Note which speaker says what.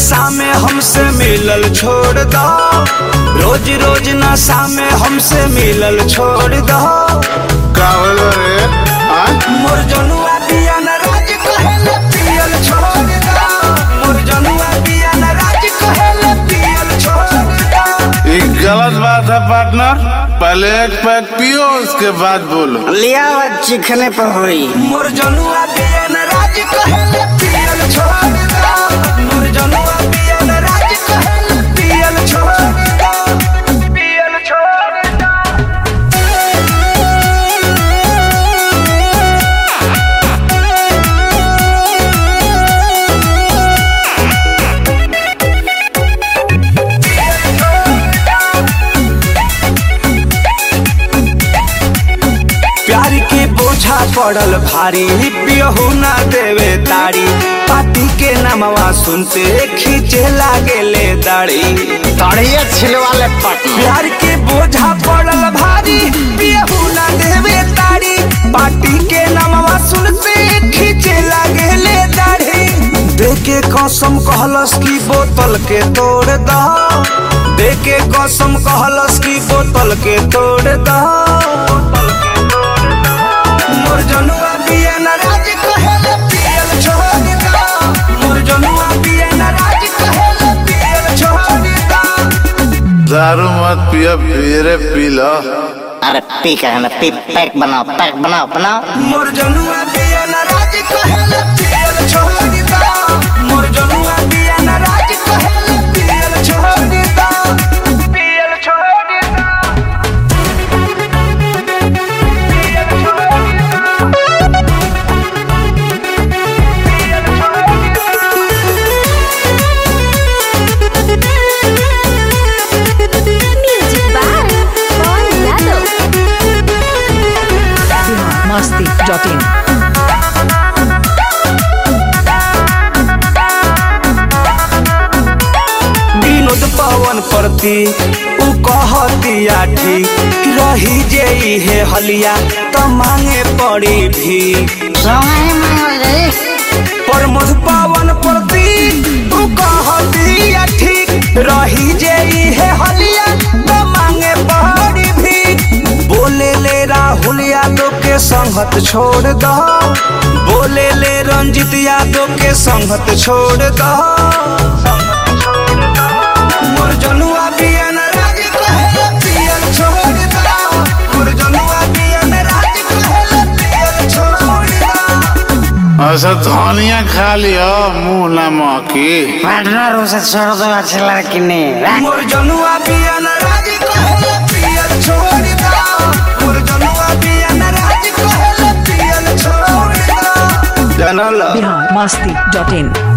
Speaker 1: नशा में हमसे मिलल छोड़ दो रोज रोज नशा में हमसे मिलल छोड़ दो
Speaker 2: का होल रे आ
Speaker 1: मोर जनुआ पिया न राज कहेले पियल छोड़ दो मोर जनुआ पिया न राज कहेले पियल छोड़ दो
Speaker 2: ये गलत बात है पार्टनर पहले एक पैक पियो उसके बाद बोलो
Speaker 3: लिया हुआ चिखने पर हुई
Speaker 1: मोर जनुआ पिया न राज कहेले पियल छोड़ दो मोर जनुआ पिया न राज कहेले पियल छोड़ दो पियल छोड़ दो प्यार के बोझा पड़ल भारी पियहू ना देवे तारी पाती के नामवा सुनते खींचे लागेले दाढ़ी
Speaker 3: तड़िए छिलवाले पटना
Speaker 1: प्यार के बोझा पड़ल भारी पियहू ना देवे तारी पाटी के नामवा सुनते खींचे लागेले दाढ़ी देके कसम कहलस की बोतल के तोड़ दो देके कसम कहलस की बोतल के तोड़ दो मोर जनुआ पिया न राज कहेले पियल छोड़ दो मोर जनुआ पिया न राज कहेले पियल छोड़ दो
Speaker 2: दारू मत पियो फिर पी लो
Speaker 3: अरे पी कर ना पी पैक बनाओ पैक बनाओ बनाओ
Speaker 1: मोर जनुआ पिया न राज कहेले पियल छोड़ दो मोर जनुआ पिया न राज कहेले पियल छोड़ दो पियल छोड़ दो पियल छोड़ दो पियल छोड़ दो
Speaker 4: Music by Paul Yadav.
Speaker 5: masti.in
Speaker 1: Vinod पवन प्रति उ कहतिया ठीक रही जे हे हलिया त मांगे पड़ी भी
Speaker 3: सोहाई मांगल रे
Speaker 1: प्रमोद पवन प्रति उ कहतिया ठीक रही जे हे हलिया त मांगे पड़ी भी बोले ले राहुल यादव के संगत छोड़ दो बोले ले रंजित यादव के संगत छोड़ दो मोर जनुआ पिया न राज कहेले पियल छोड़ दो मोर जनुआ पिया न राज कहेले पियल छोड़ दो
Speaker 2: ऐसा धनिया खा लियो मुंह ना महकी
Speaker 3: पार्टनर उसे छोड़ दो अच्छी लड़की ने
Speaker 1: मोर जनुआ पिया न राज कहेले पियल छोड़ दो मोर जनुआ पिया न राज कहेले पियल छोड़ दो जनल
Speaker 5: biharmasti.in